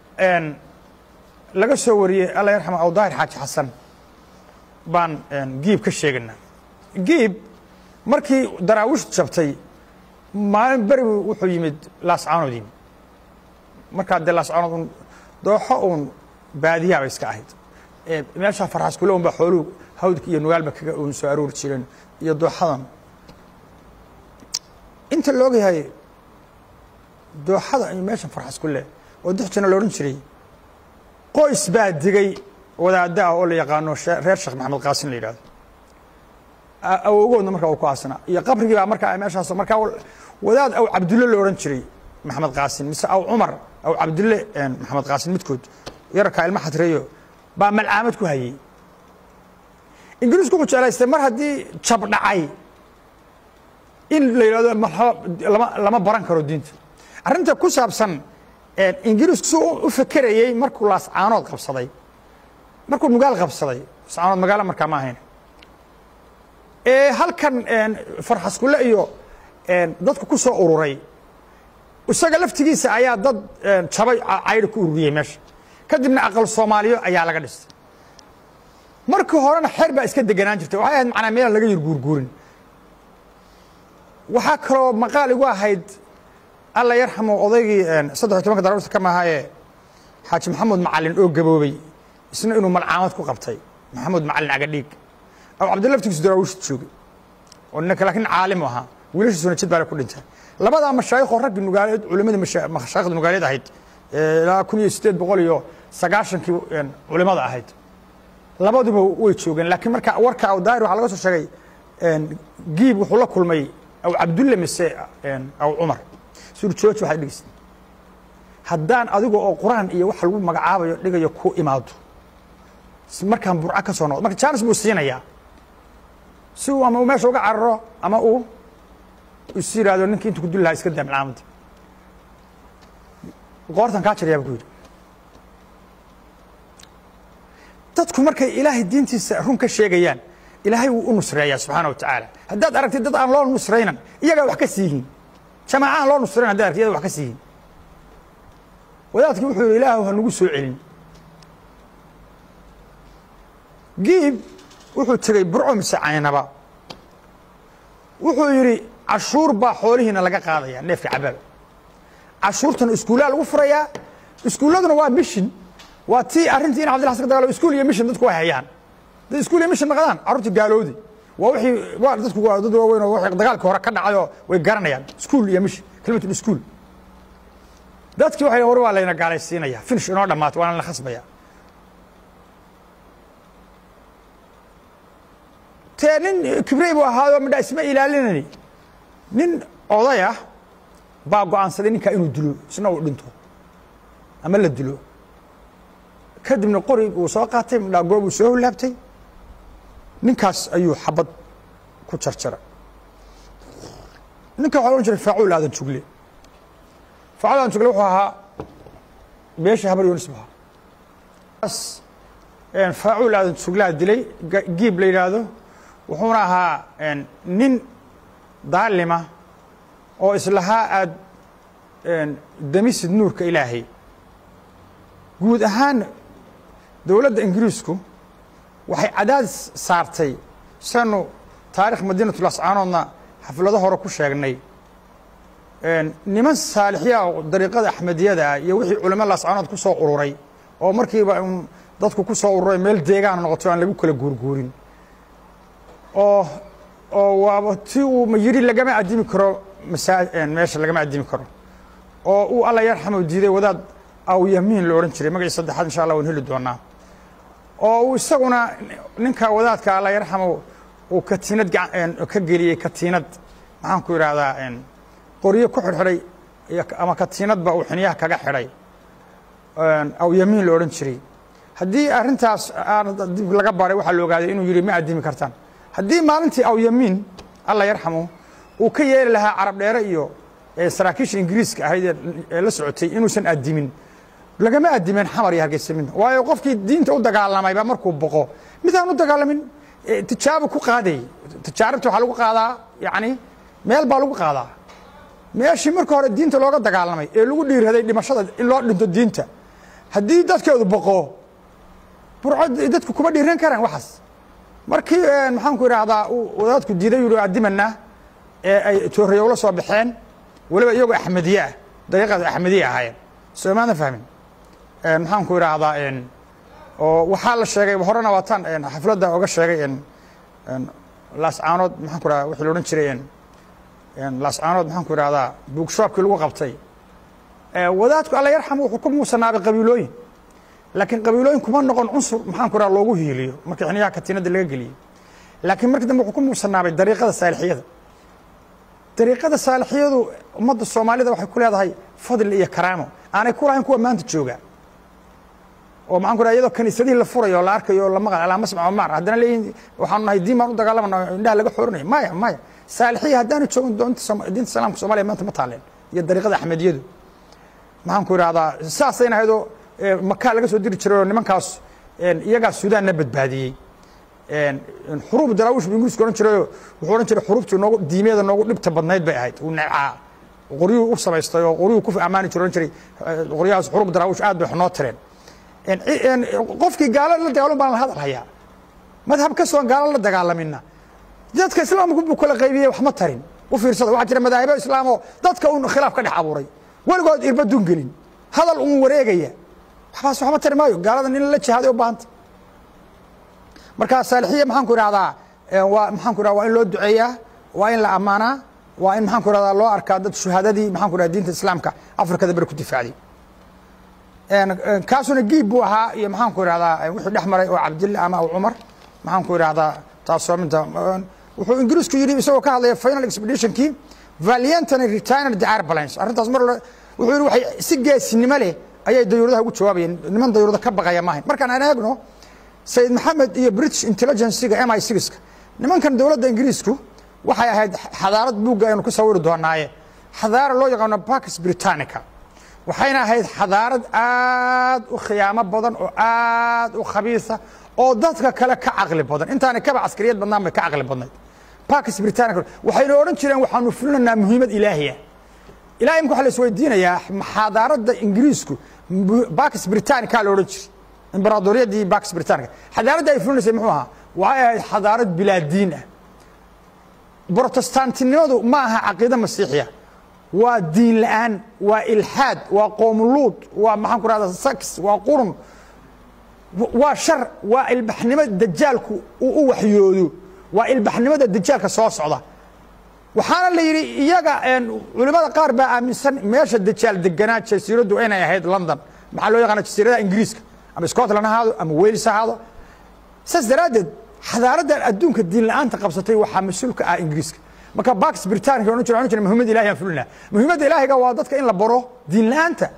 laga soo wariyey alla yarxama awdaahir xaaji xasan baan giib ka sheegaynaa giib markii daraawiishtu jabtay maalin beri wuxuu yimid laascaanood yimid markaa dee laascaanood un dooxo uun baadiyaaba iska ahayd meeshaa farxas kule un baa xooluhu hawdka iyo nugaalba kaga uun soo aroori jireen iyo dooxadan inta la ogyahay dooxada iyo meeshan farxas kule oo dixjina la odhan jiray qoys baa digay wadaada ah oo la yaqaano reer sheekh maxamed qaasin la yidhahdo awowgoodna markaa uu ku aasnaa iyo qabrigii baa markaa meeshaas markaa wadaad aw cabdulle la odhan jiray maxamed qaasin mise aw cumar aw cabdulle maxamed qaasin midkood yararkaa ilma xadreeyo baa malcaamad ku hayey ingiriisku wuxuu jeclaystay mar haddii jab dhacay in la yidhahdo lama lama baran karo diinta arrinta ku saabsan ingiriisku si u fekerayey markuu laascaanood qabsaday markuu nugaal qabsaday laascaanood magaalo markaa ma ahayn halkan farxaskule iyo dadku ku soo ururay isaga laftigiisa ayaa dad jabay cayri ku ururiyey meesha kadibna aqal soomaaliyo ayaa laga dhistay markii horena xeer baa iska deganaan jirtay waxay ahayd macnaa meelaan laga yar guurguurin waxaa kaloo maqaal igu ahayd alla yarxamo odaygii saddex iyo tobanka darawrta ka mahaaye xaaji maxamuud macalin oo gaboobey isna inuu malcaamad ku qabtay maxamuud macalin agadhiig aw cabdilla laftigiisu daraawiishta joogay oo ninka laakiin caalim ahaa wiilashiisuna jid baale ku dhintay labadaa mashaayikoo raggii nugaaleed culimadii mashaayikda nugaaleed ahayd ilaa kun iyo siddeed boqol iyo sagaashankii culimada ahayd labaduba way joogeen laakiin marka warka aw daahir waxaa laga soo sheegay giib wuxuu la kulmay aw cabdulle mise aw cumar sur jooji waxaad dhegeysa haddaan adiga oo qur-aan iyo waxa lagu magacaabayo dhigayo ku imaado markaan burca ka soo noqdo marka jaanis buu siinayaa si uu ama uu meesha uga cararo ama uu is yidhaahdo ninkii intu ku duli lahaa iska daa malcaamadda qoortan kaa jarayaa bu ku yidhi dadku markay ilaahay diintiisa run ka sheegayaan ilaahay wuu u nusreeyaa subxaana wa tacaala haddaad aragtid dad aan loo nusraynan iyagaa wax ka siihiin jamaaca aan loo nusrayn haddaad aragtid iyaga wax ka siihiin wadaadkii wuxuu yidhi ilaahu ha nagu soo celin giib wuxuu tegey burco mise caynaba wuxuu yidhi cashuur baa xoolihiina laga qaadaya neefka cabaaba cashuurtana iskuullaa lagu furayaa iskuulladuna waa mishin waa tii arrintii in cabdilla xasan ka dagalo iskuul iyo mishin dadku way hayaan dad iskuul iyo mishin naqdaan carruurtii gaaloodi waa wixii waa dadku waa dad waaweyn oo wixii dagaalkii hore ka dhacayoo way garanayaan iskuul iyo mishin kelimatul iskuul dadkii waxay hore waa layna gaalaysiinaya finish inoo dhammaatay waana la khasbaya tee nin kibrey buu ahaayoo midha isma ilaalinani nin oday ah baa go'aansaday ninkaa inuu dilo isna uu dhinto ama la dilo kadibna qori uu soo qaatay midhaa goob uu soo holaabtay ninkaas ayuu xabad ku jarjaray ninka waxa la odhan jiray faacuul aadan jugle faacuul aadan jugle wuxuu ahaa beesha habar yoonis buu ahaa faacuul aadan suglaa dilay giib la yidhaahdo wuxuuna ahaa nin daalima oo islahaa aad damisid nuurka ilaahay guud ahaan dowladda ingiriisku waxay cadaadis saartay sanu taarikh madiinatul ascaanoodna xaflado hore ku sheegnay niman saalixiya oo dariiqada axmediyada ah iyo wixii culamada ascaanood ku soo ururay oo markiiba dadku ku soo ururay meel deegaan noqoto aan lagu kala guurguurin oo oo waaba ti uu ma yidhi lagama addimi karo masaa meesha lagama addimi karo oo uu alla yarxamu diiday wadaad awyamiin la odhan jiray magacii saddexaad insha allah waan heli doonaa oo uu isaguna ninka wadaadka alla yarxamu uu katiinad ka geliyey katiinad maxaan ku idhaahdaa qoryo ku xidhxidhay ama katiinadba uu xiniyaha kaga xidhay awyamiin la odhan jiray haddii arrintaas dib laga baray waxaa la ogaaday inuu yidhi ma addimi kartaan haddii maalintii awyamiin alla yarxamu uu ka yeeli lahaa carab dheere iyo saraakiisha ingiriiska ahayd ee la socotay inuusan addimin lagama addimeen xamar iyo hargeysa midna waayo qofkii diinta u dagaalamayba markuu boqo midaan u dagaalamin tijaabo ku qaaday tijaarabta waxaa lagu qaadaa yacni meel baa lagu qaadaa meeshii marka hore diinta looga dagaalamay ee lagu dhiirhaday dhimashada in loo dhinto diinta haddii dadkeedu boqo burco dadku kuma dhiiran karaan waxaas markii maxaanku idhaahdaa uu wadaadku diiday yuri addimanaa ee ay toorayowla soo baxeen weliba iyagoo axmediye ah dariiqaas axmediye ahaayeen soo maada fahmin maxaanku idhaahdaa oo waxaa la sheegay horena waataan xafladda oga sheegay laascaanood maxaan ku idhahda wixii la odhan jiray laascaanood maxaan ku idhahdaa buugshoobkii lagu qabtay wadaadku alla yarxam wuxuu ku muusanaabay qabiilooyin laakiin qabiilooyin kuma noqon cunsur maxaan ku idhaha loogu hiiliyo markii xiniyaha katiinadda laga geliyey laakiin markii dambe wuxuu ku muusanaabay dariiqada saalixiyada dariiqada saalixiyadu ummadda soomaalida waxay ku leedahay fadli iyo karaamo aanay ku lahayn kuwa maanta jooga oo maxaan ku dhaha iyadoo kaniisadihii la furayo oo la arkayo oo la maqal alaa masmac omar haddana leeyihin waxaanu nahay diin baan u dagaalamana indhaha laga xoorinaya maya maya saalixiya haddaanu joogin doonta diinta islaamka soomaliya maanta ma taaleen iyo dariiqada axmediyadu maxaan ku idhahdaa saasayna ahaydoo makaa laga soo diri jiray oo nimankaas iyagaa suudaanna badbaadiyey xuruub daraawish bu ingiriisku odhan jirayoo wuxuu odhan jiray xuruubtii noogu diimeeda noogu dhibta badnayd bay ahayd uu necaa qoryuhu u samaystay oo qoryuhu ku ammaani jiro odhan jiray qoryahaas xuruub daraawish aad bay xunoo tireen qofkii gaalo la dagaalamo baan la hadal hayaa madhab ka soon gaalo la dagaalamina dadka islaamku buu kala qaybiyey wax ma tarin u fiirsada waxaa jira madaahibo islaamoo dadka un khilaaf ka dhex abuuray weligood irbadun gelin hadal un wareegaya waxbaas waxma tari maayo gaaladan in la jihaaday u baahanta marka saalixiya maxaan ku idhahdaa waa maxaan ku idhahda waa in loo duceeyaa waa in la ammaanaa waa in maxaan ku idhahdaa loo arkaa dad shuhaadadii maxaan ku idhahda diinta islaamka afrikada beri ku difaacday kaasuna giib buu ahaa iyo maxaan ku idhahdaa wixii dhex maray oo cabdilla ama aw cumar maxaan ku idhahdaa taasoo minta wuxuu ingiriisku yidhi isagoo ka hadlaya final expeditionkii valiantany retired the airplanes arrintaas mar wuxuu yidhi waxay si geesinimo leh ayay dayuuradaha ugu jawaabayeen niman dayuurada ka baqaya maahayn markaan aan eegno sayid maxamed iyo british intelligencyga m i sixka nimankan dowladda ingiriisku waxay ahayd xadaarad buugga aynu ku sawiri doonaaye xadaara loo yaqaano bax britannica waxayna ahayd xadaarad aad u khiyaamo badan oo aad u khabiisa oo dadka kale ka caqli badan intaanay kaba caskariyad badnaan bay ka caqli badnayd bax britannica waxayna odhan jireen waxaanu fulinaynaa muhiimad ilaahiya ilahay imka waxa la isweydiinayaa xadaaradda ingiriisku bax britannica la odhan jiray imberaadoriyadii bax britannica xadaaradda ay fulinaysay muxuu ahaa waxay ahayd xadaarad bilaadiin ah brotestantinimadu ma aha caqiide masiixiya waa diin la'aan waa ilxaad waa qoomuluud waa maxaan ku rahda sax waa qurun waa shar waa ilbaxnimo dajaalku uu u waxyoodo waa ilbaxnimada dajaalka soo socda waxaana la yidhi iyaga culimmada qaar baa aaminsan meesha dajaal deganaa jasiiraddu inay ahayd london maxaa loo yaqaana jasiiradaha ingiriiska ama scotland ahaado ama wales ahaado saas daraaddeed xadaaraddan adduunka diin la'aanta qabsatay waxaa mas-uulka ah ingiriiska marka bax britannica odhan jira odhan jira muhiimada ilahi aan fulina muhiimadda ilaahiga waa dadka in la baro diin la'aanta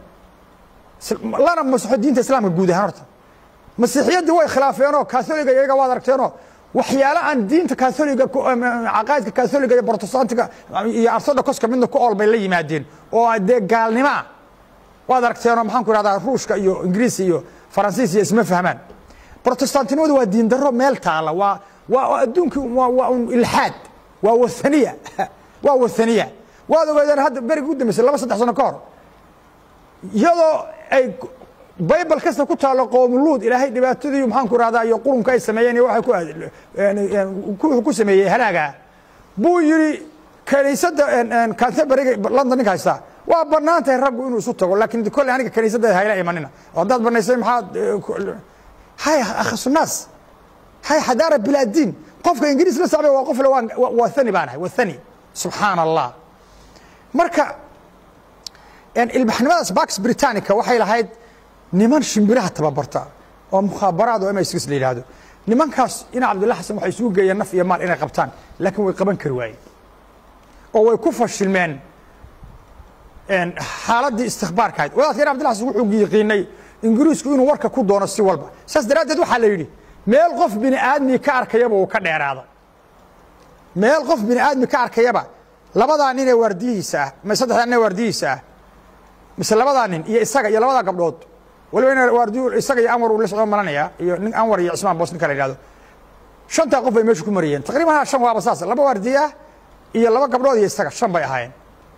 lana masaxo diinta islaamka guud ahaan horta masiixiyaddii way khilaafeenoo katholiga iyaga waad aragteenoo waxyaalo aan diinta katholiga caqaa'idka katholiga iyo protestantiga iyo orthodoxka midna ku ool bay la yimaadeen oo dee gaalnimaa waad aragteenoo maxaan ku ihahdaa ruushka iyo ingiriis iyo faransiis iyo isma fahmaan brotestantinimadu waa diin darro meel taala waa waa adduunkii waa waa un ilxaad waa wathaniya waa wathaniya waad ogeedeen hadda berigi u dambeysay laba saddex sano ka hor iyadoo ay baybal kasta ku taalo qoomuluud ilaahay dhibaatadii maxaan ku rahdaa iyo qurunka ay sameeyeen iyo waxay ku ku sameeyey halaaga buu yidhi kaniisadda canterburyga london ninka haystaa waa bannaan tahay raggu inuu isu tago laakiin kolley aniga kaniisadda hayla imanina oo haddaad banaysay maxaad hay akhasunaas hay xadaara bilaadiin qofka ingiriis la sacbay waa qof le waa thani baan ahay waa thani subxaana allah marka ilbaxnimadaas bax britannica waxay lahayd niman shimbiraha tababarta oo mukhaabaraad oo m s la yidhaahdo nimankaas ina cabdillah xasan waxay isugu geeyeen naf iyo maal inay qabtaan laakiin way qaban kari waayeen oo way ku fashilmeen xaaladdii istikbaarka ahayd wadaadka ina abdillah xasan wuxuu yiqiinay ingiriisku inuu warka ku doono si walba saas daraaddeed waxaa la yidhi meel qof bini aadmi ka arkayaba uu ka dheeraada meel qof bini aadmi ka arkayaba labadaa nin ee waardiyihiisa ah ma saddexdaa nin ee waardiyihiisa ah mise labadaa nin iyo isaga iyo labadaa gabdhood waliba in waardiyu isaga iyo anwar uu la socdo malanaya iyo nin anwar iyo cismaan boos ninka la yidhahdo shantaa qof bay meesha ku mariyeen taqriiban ha shan waaba saas laba waardiye ah iyo laba gabdhood iyo isaga shan bay ahaayeen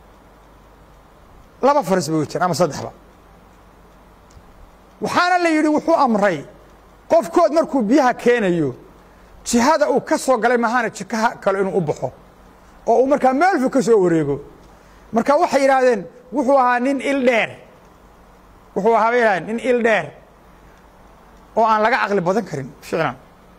laba faris bay wateen ama saddexba waxaana la yidhi wuxuu amray qofkood markuu biyaha keenayo jihada uu ka soo galay maahana jikaha kale inuu u baxo oo uu markaa meelfu ka soo wareego marka waxay yidhaahdeen wuxuu ahaa nin il dheer wuxuu ahaa bay yidhahdeen nin il dheer oo aan laga caqli badan karin ficlan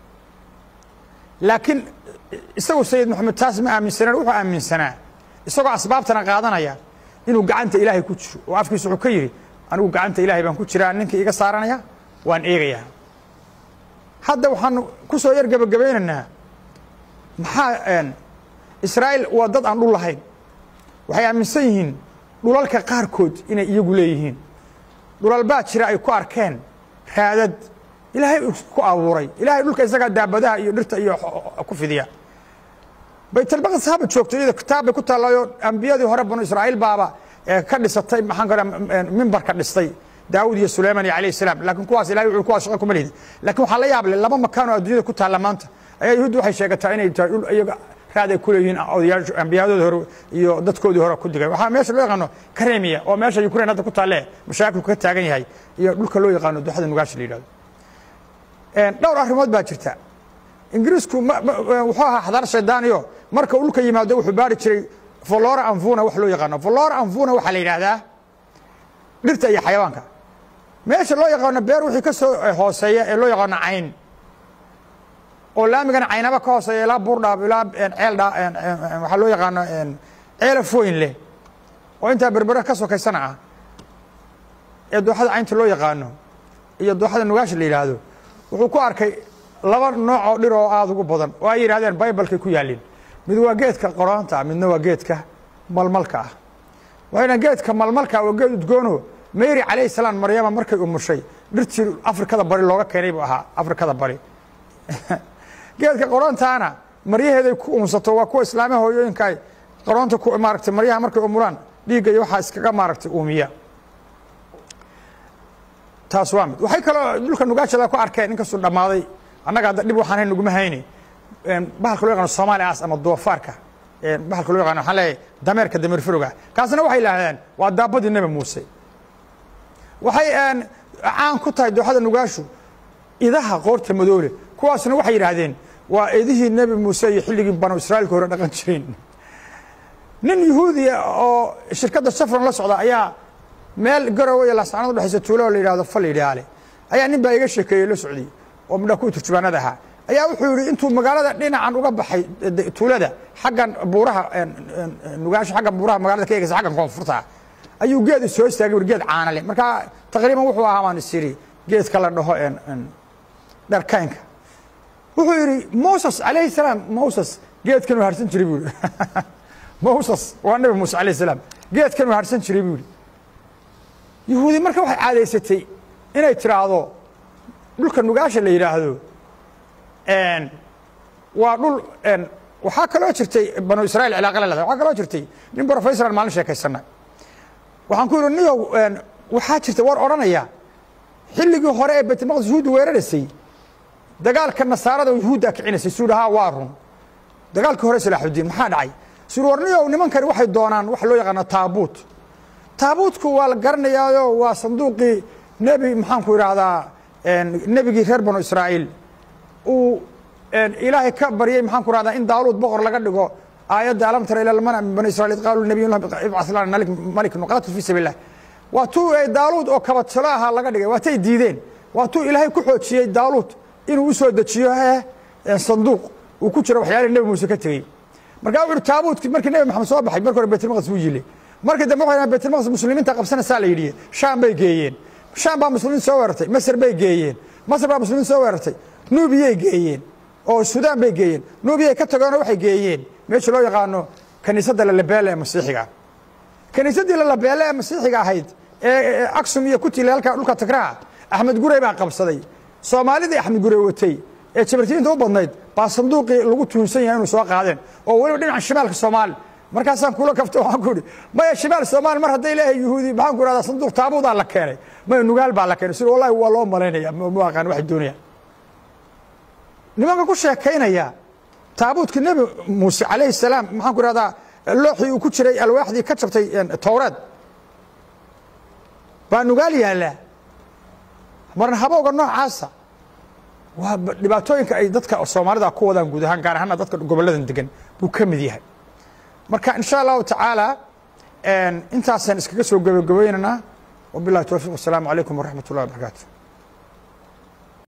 laakiin isagu sayid moxamed taas ma aaminsaneen wuxuu aaminsanaa isagoo asbaabtana qaadanaya inuu gacanta ilaahay ku jiro oo afkiisa wuxuu ka yidhi anigu gacanta ilaahay baan ku jiraa ninkii iga saaranaya waan eegayaa hadda waxaan ku soo yar gebagabaynaynaa maxaa israa'iil waa dad aan dhul lahayn waxay aaminsan yihiin dhulalka qaarkood inay iyagu leeyihiin dhulal baa jira ay ku arkeen raadad ilaahay ku abuuray ilaahay dhulka isagaa daabadaha iyo dhirta iyo ku fidiya baytalmaqdis haba joogto iyada kitaab bay ku taallaayo ambiyadii hore banu israa'iil baaba ka dhisatay maxaan ka mimbar ka dhistay daawud iyo sulayman iyo alayh salaam laakiin kuwaas ilahay wuxuu kuwaas shaqo kuma lihid laakiin waxaa la yaab leh laba makaan oo adduunyada ku taalla maanta ayaa yuhuudda waxay sheegataa inay tahay dhul iyaga raad ay ku leeyihiin odayaashu ambiyadooda hore iyo dadkoodii hore ku digay waxaa meesha loo yaqaano karemiya oo meesha ukraine hadda ku taalle mashaakilku ka taagan yahay iyo dhulka loo yaqaano duxada nugaasha la yidhahdo dhowr arrimood baa jirta ingiriisku wuxuu ahaa xadaar shaydaaniyo marka dhulka yimaado wuxuu baari jiray flora anfuna wax loo yaqaano flora anfuna waxaa la yidhaahdaa dhirta iyo xayawaanka meesha loo yaqaano beer wixii ka soo hooseeya ee loo yaqaano cayn oo laamigana caynaba ka hooseeya ilaa buurdhaab ilaa ceeldha waxaa loo yaqaano ceelafooyin leh oo intaa berbere ka sokaysana ah ee dooxada caynta loo yaqaano iyo dooxada nugaasha la yidhaahdo wuxuu ku arkay laba nooc oo dhir oo aada ugu badan oo ay yidhahdeen baybalkay ku yaalliin mid waa geedka qoroonta ah midna waa geedka malmalka ah waxayna geedka malmalka waa geed udgoono mary calayhi salaam maryama markay umushay dhirtii afrikada bari looga keenay buu ahaa afrikada bari geedka qoroontaana maryaheeday ku uunsato waa kuwa islaamiya hooyooyinka ay qaroonta ku maaragtay maryaha markay umulaan dhiigga iyo waxaa iskaga maaragtay uumiya taas waa mid waxay kaloo dhulka nugaashada ku arkeen inkastuu dhammaaday annaga hadda dhib waxaan hayn naguma hayni bahalka loo yaqano somaali as ama doofaarka bahalka loo yaqano waxaan leeyahay dameerka dameer firoga kaasna waxay yidhaahdeen waa daabadii nebi muuse waxay caan ku tahay dooxada nugaashu idaha qoorta madoole kuwaasna waxay yidhaahdeen waa idihii nebi muuse iyo xilligii banu israa'iilka hore dhaqan jireen nin yuhuudiya oo shirkadda safran la socda ayaa meel garowe iyo laascaanood udhexaysa tuulo oo la yidhahdo fal idhaale ayaa nin baa iga sheekeeyey la socday oo midha kuwa turjubaanada ahaa ayaa wuxuu yidhi intuu magaalada dhinacan uga baxay tuulada xaggan buuraha nugaasho xaggan buuraha magaalada ka eegaysa xaggan koonfurta ayuu geed soo istaagay ur geed caana leh markaa taqriiban wuxuu ahaa baan is yidhi geedka la dhaho dharkaynka wuxuu yidhi moses calayhi salaam moses geedkanuu harsan jiray buu yidhi moses waa nabi muuse calayhi salaam geedkanuu harsan jiray buu yidhi yuhuudi marka waxay caadaysatay inay tiraahdo dhulka nugaasha la yidhaahdo waa dhul waxaa kaloo jirtay banu israiil cilaaqa la leedahay waxaa kaloo jirtay nin brofessoran maalin sheekaysana waxaan ku yidhi niyow waxaa jirta war odhanaya xilligii hore ee baytulmaqdis yuhuudda weeraraysay dagaalka nasaarada yuhuudda kicinaysay suu dhahaa waa run dagaalkii hore salaaxudiin maxaa dhacay suu warniyow nimankani waxay doonaan waxa loo yaqaana taabuut taabuutku waa la garanayaayo waa sanduuqii nebi maxaanku idhaahdaa nebigii reer banu israa'iil uu ilaahay ka baryey maxaan ku rahdaa in daaluud boqor laga dhigo aayadda alam tara ila lmana min bani israiil id qaaluu nabiy ibcas lana malik nuqatil fi sabiil lah waa tuu daaluud oo kabadsalo ahaa laga dhigay waatay diideen waa tuu ilaahay ku xoojiyey daaluud inuu u soo dejiyo sanduuq uu ku jiro waxyaalihii nebi muuse ka tegey markaa wuxu taabuutkii markii nebi maxamed soo baxay marka hore baytulmaqdis wuu yile markii dambe waxay baytulmaqdis muslimiinta qabsanaysaa la yidhi shaam bay geeyeen shaam baa muslimiin soo weerartay masr bay geeyeen masr baa muslimiin soo weerartay nuubiyay geeyeen oo suudaan bay geeyeen nuubiyay ka tageenoo waxay geeyeen meesha loo yaqaano kaniisadda lalabeele ee masiixiga kaniisaddii lalabeele ee masiixiga ahayd ee aksum iyo kutile halka dhulka tagraha axmed gurey baa qabsaday soomaalidii axmed gurey watay ee jabartiinta u badnayd baa sanduuqii lagu tuhunsan yahay inuu soo qaadeen oo weliba dhinaca shimaalka soomaali markaasaan kula kafto waxaan ku idhi maya shimaal soomaali mar hadday leeyahay yuhuudi maxaan ku ihahdaa sanduuq taabuudaa la keenay maya nugaal baa la keenay sida wallahi waa loo malaynaya ma aqaan waxay doonayaan nimanka ku sheekaynaya taabuutka nebi muuse calayhi salaam maxaan ku ihahdaa looxii uu ku jiray alwaaxdii ka jabtay towreed baa nugaal yaallaa marna habowga noocaasa waa dhibaatooyinka ay dadka soomaalida ku wadaan guud ahaan gaar ahaana dadka gobolladan degan buu ka mid yahay marka in sha allahu tacaala intaasaan iskaga soo gabagabaynaynaa wabilahi towfiq wasalaamu calaykum waraxmat ullahi wabarakaatu